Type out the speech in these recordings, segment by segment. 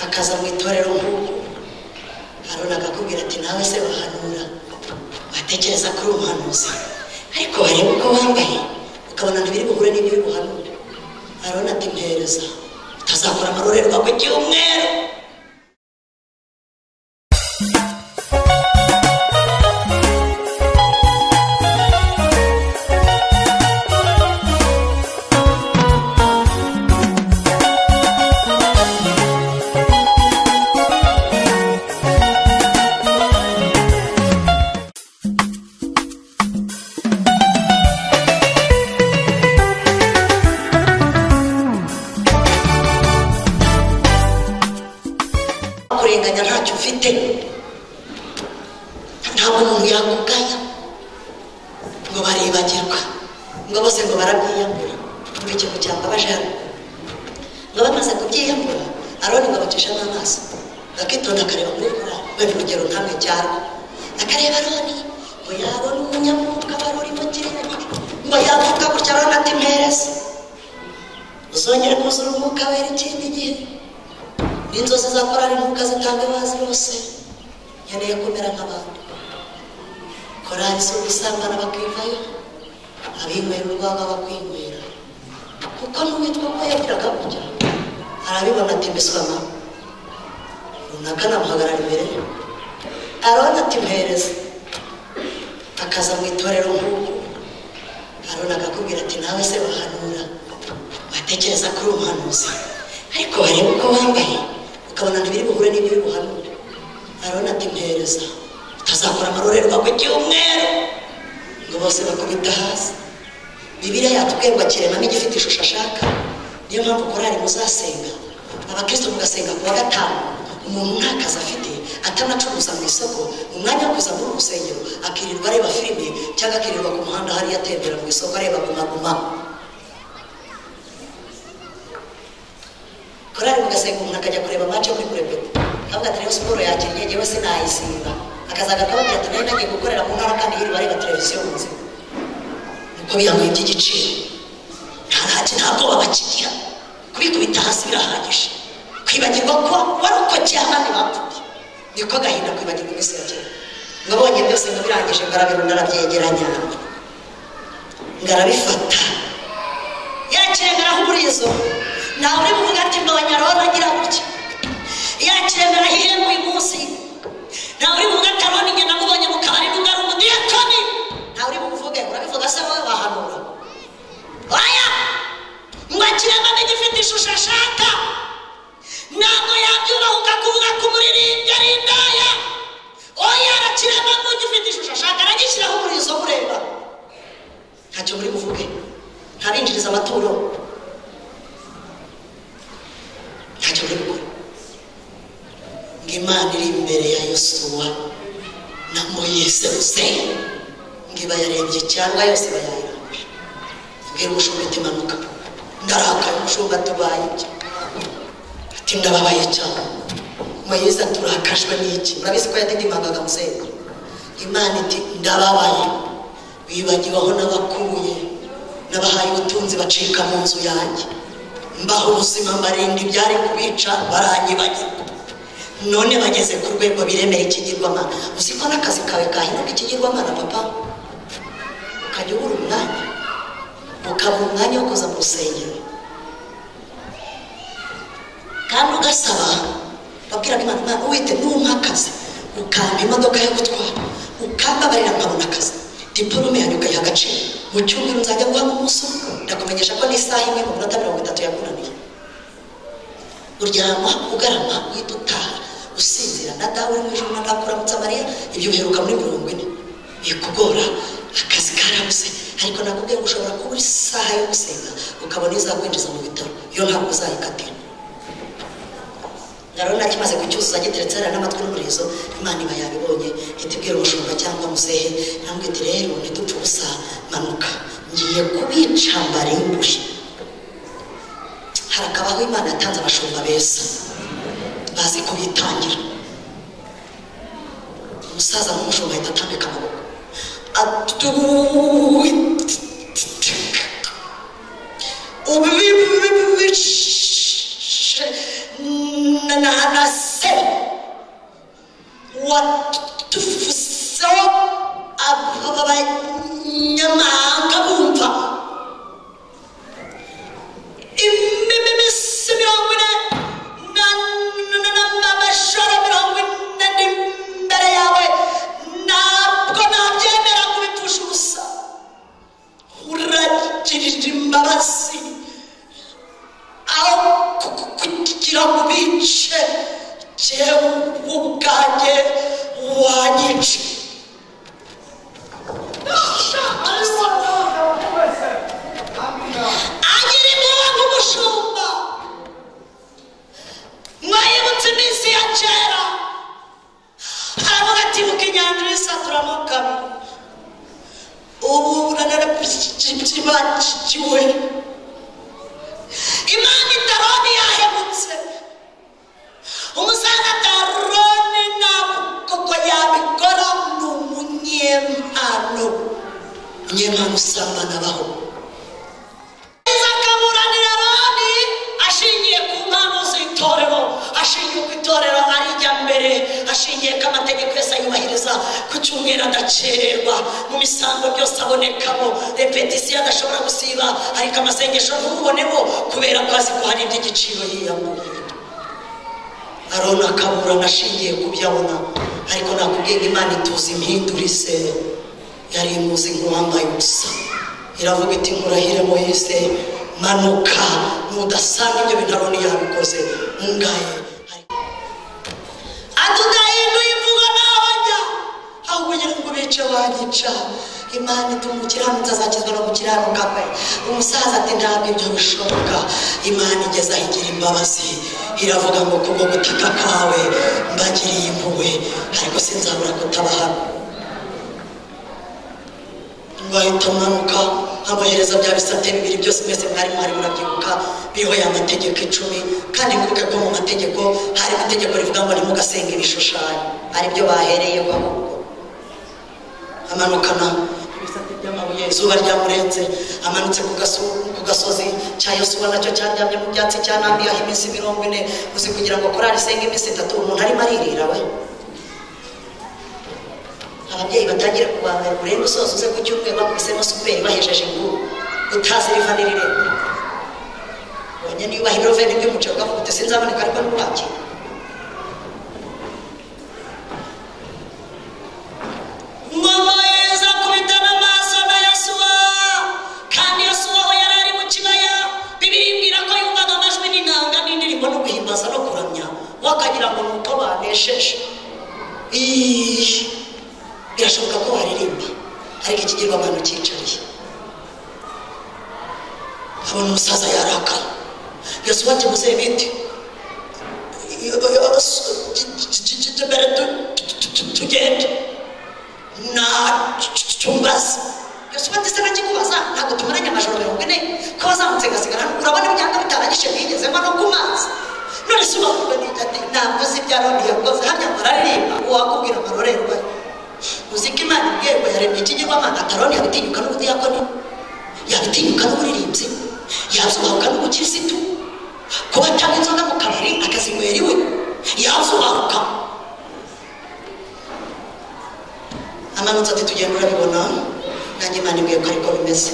akaza mu itorero nk'ubu haruna akakubwira ati nawe se wahanura watekereza ko uri umuhanuzi ariko wareba uko wambaye ukabona ntibiri buhure n'ibiri buhanura haruna ati mpereza utazakora amarorerwa ku cyumweru kurenganya ntacyo ufite ntabwo umuntu yakugaya ngo baribagirwa ngo bose ngo barabyiyambura ngo ikintu cyambabaje hano ngo bamaze kubyiyambura aroni ngo abacishamo amaso akitonda akareba muri rwa wenda urugero nkamwe cyarwo akareba aroni ngo yabona umunyamwuka wari urimo kirenge ngo yavuga gutya aroni ati mpereza uzongere kuzura umwuka wera ikindi gihe n'inzozi za korari ntuka zitanga abazi bose nkeneye kumera nk'abantu korari si ugusambana bakivayo abinywera urwagwa bakwinywera kuko n'uwitwa ko yagiraga gutya arabibona ati mbiswama runaka namuhagarara imbere arona ati mpereza akaza mu itorero nk'ubu arona akakubwira ati nawe se wahanura watekereza ko uri umuhanuzi ariko wareba uko wambaye ukabona ntibiri buhure n'ibiri buhanura arabona ati mpereza utazakora amarorerwa ku cyumweru ngo bose bakubita hasi bibiliya yatubwiye ngo akirema n'igifite ishusho ashaka niyo mpamvu korari muzasenga abakristo mugasenga ku wa gatanu umuntu nta kazi afite atanacuruza mu isoko mu mwanya wo kuza muri urusengero akirirwa areba filime cyangwa akirirwa ku muhanda hariya atembera mu isoko areba gumaguma korari mugasenga umuntu akajya kureba match yo muri kurepeta avuga ati rero siporo yakinnye yewe sinayisimba akazaga akababwira ati nari nagiye gukorera mu ntara kandi yirirwa areba televiziyo mu nzira nuko birangoye by'igiciro nta ntacyo nta bwoba bakigira kubikubita hasi birahagije kwibagirwa ko warokokeye abandi bapfuye niko gahinda kwibagirwa iminsi ya kera ngo abonye byose ngo birangije ngarabirunda arabyegeranya ngarabifata yakiremera ahurizo nawe uri kuvuga ati mbonye arona agira gutya yakiremera ihembe uyu munsi nawe uri kuvuga ati arona inyana mubonye mu kabari ngo ungare umudiyakoni nawe uri buvuge urabivuga se wowe wahanura oya ngo akiremba n'igifite ishusho ashaka ntabwo yabyubaha ukakuvuga ko umuririmbyi ari indaya oya arakiremba n'ugifite ishusho ashaka aragishyiraho umurizo ureba ntacyo muri buvuge ntarinjiriza amaturo ntacyo bari gukora ngo imana iri imbere ya yosuwa na moyise useye ngo iba yarebye cyangwa yose iba yayirangije abwira umushumba ati manuka ndarakaye umushumba tubaye ibyo ati ndababaye cyane moyise turakajwe n'iki murabizi ko yadidimagaga musenge imana iti ndababaye wibagiwaho n'abakuye n'abahaye ubutunzi bacika mu nzu yanjye mbaho ubuzima mbarinda ibyari kubica baranyibagirwa none bageze ku rwego biremeye ikigirwamana uzi ko n'akazi kawe kahindura ikigirwamana papa ukajya ubura umwanya ukabura umwanya wo kuza mu rusengero kandi ugasaba babwiraga imana imana wite n'umpa akazi ukampa imodoka yo gutwara ukambabarira nkabona akazi diporome yanjye ukayiha agaciro mu cyumweru nzajya guha umunsi ndakumenyesha ko n'isaha imwe mu minota mirongo itatu yakunaniye uryama ugarama uhita utaha usinzira na dawe uri mu ijoro na dawe uramutse mariya ibyo uheruka muri mirongo ine bikugora akazi karabuze ariko nakubwiye ngo ushobora kuba isaha yo gusenga ukabona izakwinjiza mu bitaro iyo ntabwo uzayikatira narona kimaze kucyuzuza giteretse hariya n'amatwi n'umurizo imana iba yabibonye itibwira umushumba cyangwa muzehe ntabwo iti rero ntidupfe ubusa manuka ngiye kubica mbarimbuye harakabaho imana yatanze abashumba beza bazi kubitangira umusaza n'umushumba ahita atambika amaboko atuwi ubibibibibish na na na sewe watufuseho abanyamahanga bumva imisi mirongo ine na na na n'amajoro mirongo ine ari imbere yawe ntabwo nabyemera kubipfusha ubusa uragirira imbabazi aho ku- kugira ngo ubice jewe ubwanjye wanyice agira impuhwe nk'umushumba mwayibutse iminsi ya kera haravuga ati buka inyanja urisaturamo kabiri ubu uranarabakiwe imana itaroni yahemutse umusanga taroni ntabwo yabikora ni umunyempano umunyempano usanga nabaho akaburanira abandi ashingiye ku mpano z'itorero ashingiye ku itorero arijya mbere ashingiye ko amategeko yose ayubahiriza ku cyumweru adacererwa mu misango byose abonekamo repetisiyo adashobora gusiba ariko amasengesho ntubonemo kubera ko azi ko hari iby'igiciro yiyamuriye aroni akaburana ashingiye ku byo abona ariko nakubwiye ngo imana ituzi impindurize yari imuzi nk'uwambaye ubusa iravuga iti nkurahire moyise manuka nudasanga ibyo bintu aroni yabikoze mungaye atudahinduye imvugo nabajya aho kugira ngo bice banyica imana ituma umukiranutsi azakizwa no gukiranuka kwe umusaza ati ntabwo ibyo bishoboka imana igeze aho igira imbabazi iravuga ngo kubwo gutaka kwawe mbagiriye impuhwe ariko sinzabura kutabahana ngahita manuka nkabohereza bya bisate bibiri byose mwese mwari mwari murabyibuka biriho ya mategeko icumi kandi mwibuke ko mu mategeko hari itegeko rivuga ngo ntimugasenga ibishushanyo aribyo bahereyeho ahubwo amanukana ibisate by'amabuye izuba ryamurenze amanutse ku gaso- ku gasozi cya yosuwa nacyo cyaryamye mu byatsi cyanambiye aho iminsi mirongo ine uzi kugira ngo korari isenga iminsi itatu umuntu arimo aririra we ababyeyi batangira kubangaye urebe usoza uze ku cyumweru bakubisemo superi bahejeje ngo utazi riva n'irirembye ubonye niba ubaha iroveni bw'umuceri ukavuga uti sinzaboneka ariko ntiwakira ngobohereza kubitana amaso na yosuwa kandi yosuwa aho yari ari mu kibaya bibibwira ko yumvaga amajwi n'intanga n'indirimbo no guhimbaza no kuramya wakagira ngo ni uko banesheje Iiii. birashoboka ko waririmba ariko ikigirwamana cyicariye abona umusaza yarakara yosuwa ati muzehe bite mbere tugende ntumbaza yosuwa ndetse nakikubaza ntabwo tumaranye amajoro mirongo ine ko bazamutse gasigara hano urabona imyaka bitaranyishe bigezemo no ku mazi none se ubabwirwa n'ibyo ati ntabwo uzi ibyo aroni yakoze hano bararirimba uwakubwira amarorerwa ye uzi ko imana ibwiye ngo yaremye ikigirwamana ataroni yabitinyuka n'ubudiyakoni yabitinyuka n'uburirimbyi yazubahuka n'ubukirisitu kuba atanga inzoga mu kabari akazinywera iwe yazubahuka amanutse ati tugenda urabibona nanjye imana ibwiye ko ariko bimeze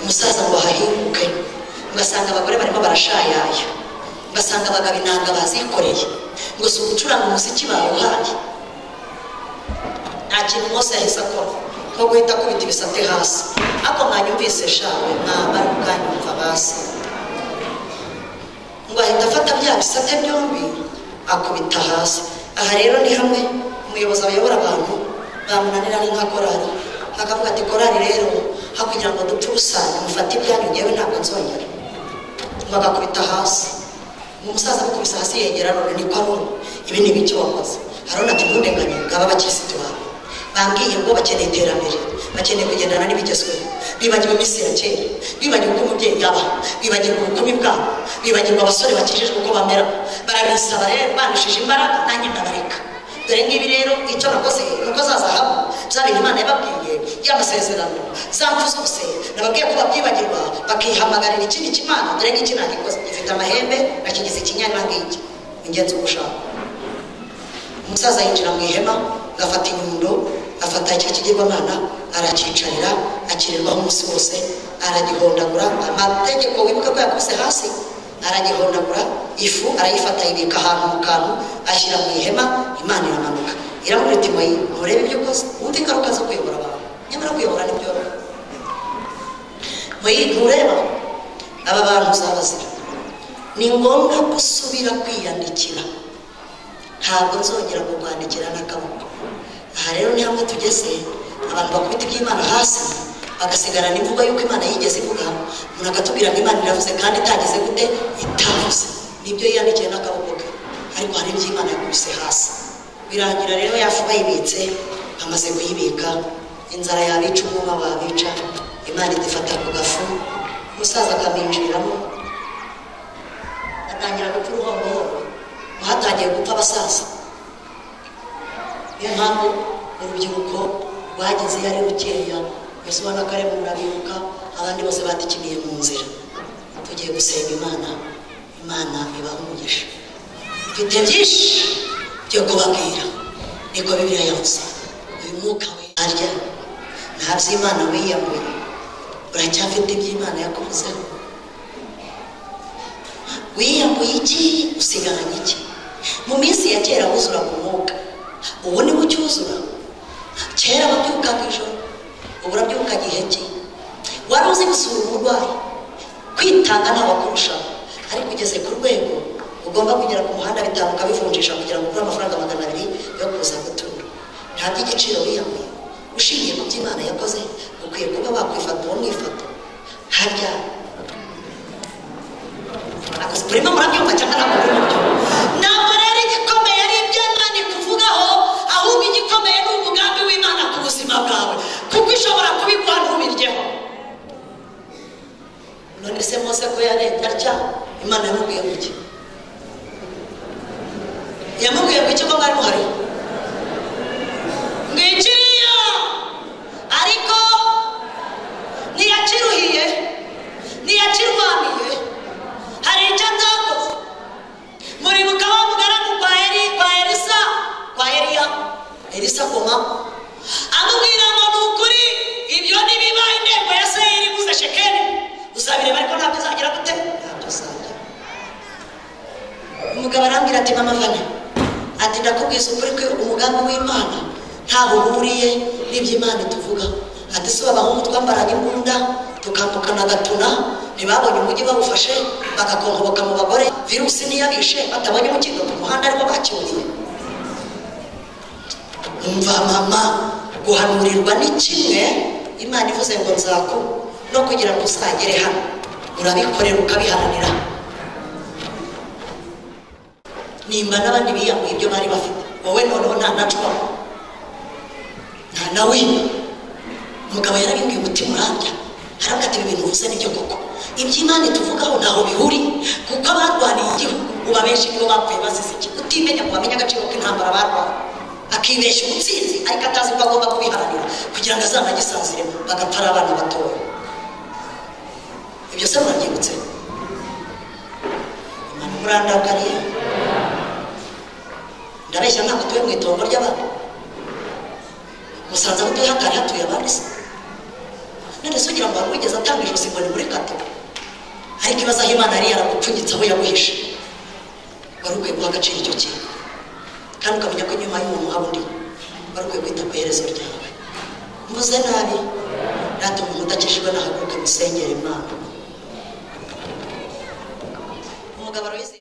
umusaza ngo ahahinguke ugasanga abagore barimo barashayaya ugasanga abagabo intanga bazikoreye ngo si ugucuranga umuziki bawuhaye nta kintu mose yahise akora nko guhita akubita ibisate hasi ariko mwanyumvise shawe mwamara ukanyumva basi ngo ahita afata bya bisate byombi akubita hasi aha rero ni hamwe umuyobozi ayobora abantu bamunanira ari nka korari akavuga ati korari rero aho kugira ngo dupfe ubusa mufate ibyanyu ngewe ntabwo nzongera ngo agakubita hasi ngo umusaza amukubise hasi yegera none niko aroni ibi ni ibiki wakoze aroni ati ntundenganye ngaba abakirisitu bawe bambwiye ngo bakeneye iterambere bakeneye kugendana n'ibigezweho bibagiwe iminsi ya kera bibagiwe uko umubyeyi yaba bibagirwa ubukumi bwabo bibagirwa abasore bakijijwe uko bamera barabisaba rero barushije imbaraga nanjye ndabareka dore ngibi rero icyo nakoze nuko za zahabu bya bintu imana yababwiye y'amasezerano za mfu zose nababwiye ko babyibagirwa bakihamagarira ikindi kimana dore ngiki nagikoze gifite amahembe nakigize ikinyana nk'iki ingenzi uko ushaka umusaza yinjira mu ihema agafata inyundo afata cya kigirwamana arakicarira akirirwaho umunsi wose aragihondagura amategeko wibuka ko yakubise hasi aragihondagura ifu arayifata ibika ahantu mu kantu ashyira mu ihema imana iramanuka iramubwira iti moyi nturebe ibyo ukoze wumve ingaruka zo kuyobora abantu nyamara kuyobora ntibyoroha moyi ntureba aba bantu uzabazira ni ngombwa gusubira kwiyandikira ntabwo nzongera kukwandikira n'akaboko aha rero ni hamwe tugeze abantu bakubita iby'imana hasi bagasigara n'imvugo y'uko imana yigeze ivuga umuntu akatubwira ngo imana iravuze kandi itageze gute itavuze nibyo yiyandikiye n'akaboko ke ariko hari iby'imana yakubise hasi birangira rero yafu bayibitse bamaze kuyibika inzara yabica umwuma wabica imana idufata ku gafu umusaza akamwinjiriramo atangira gupfa uruhongohongo mu hatangiye gupfa abasaza niyo mpamvu urubyiruko rwageze iyo ari rukeya mbese ubona ko ari mu murabibuka abandi bose batikiniye mu nzira tugiye gusenga imana imana ibaha umugisha mfite byinshi byo kubabwira niko bibiliya yavuze uyu mwuka we arya nta by'imana wiyamuye uracyafite iby'imana yakuvuzeho wiyambuye iki usigaranye iki mu minsi ya kera wuzura ku mwuka ubu ni ucyuzura kera wabyukaga ijoro ubu urabyuka giheke wari uzi gusura umurwayi kwitanga ntawakurushaho ariko ugeze ku rwego ugomba kugera ku muhanda bitanu ukabivunjisha kugira ngo ugure amafaranga magana abiri yo kuza gutura nta by'igiciro wiyambuye ushingiye ku by'imana yakoze ukwiye kuba wakwifata uwo mwifoto harya urimo murabyumva cyangwa ntabwo uri mubyumva ntabwo rero igikomeye ari ibyo imana ikuvugaho ahubwo igikomeye ni umugambi w'imana ku buzima bwawe kuko ishobora kubikwa ntubiryeho none se mose ko yarebye atya imana yamubwiye guki yamubwiye guki ko mwari muhari ngikiriya ariko ntiyakiruhiye ntiyakirwaniye hari icyo atakoze muribuka wa mugaragu kwa eri kwa elisa kwa eliya elisa koma amubwira ngo ni ukuri ibyo nibiba intego ya seyiri buze shekeli uzabireba ariko ntabwo izagira gute ntabwo izagira umugabo arambwira ati mama vane ati ndakubwiza ukuri ko umugambi w'imana ntaho uhuriye n'iby'imana tuvuga ati si abahungu twambaranye imbunda tukambukana agatuna ntibabonye umujyi bawufashe bagakongoboka mu bagore virusi ntiyabishe batabonye umukindo ku muhanda ariko bakiburiye umva mama guhanurirwa ni kimwe imana ivuze ngo nzaku no kugira ngo uzagere hano urabikorera ukabiharanira nimba n'abandi biyamuye ibyo bari bafite wowe noneho nta nacwa nta nawe umugabo yarabibwiye umutima urambya haravuga ati ibintu uvuze nibyo koko iby'imana tuvugaho ntaho bihuri kuko abarwaniye igihugu uba benshi nibo bapfuye bazize iki utimenya ngo bamenye agaciro k'intambara barwaye akibeshya umutsinzi ariko atazi ko agomba kubiharanira kugira ngo azanagisanzire bagapfa ari abana batoya ibyo se murabyibutse imana murandakariye ndabeshya ntabwo tuwe mu itongo ry'abantu musanze aho utuye hakari hatuye abandi se none se ugira ngo wari wigeze atanga ijosi ngo ni muri kato ariko ibibazo aho imana yari yaragupfunyitse aho yaguhishe wari ukwiye guha agaciro icyo kintu kandi ukamenya ko inyuma y'umuntu haba undi wari ukwiye kwita ku iherezo ryawe mvuze nabi natuma umuntu udakijijwe nahaguruke musengera imana umugabo arabizi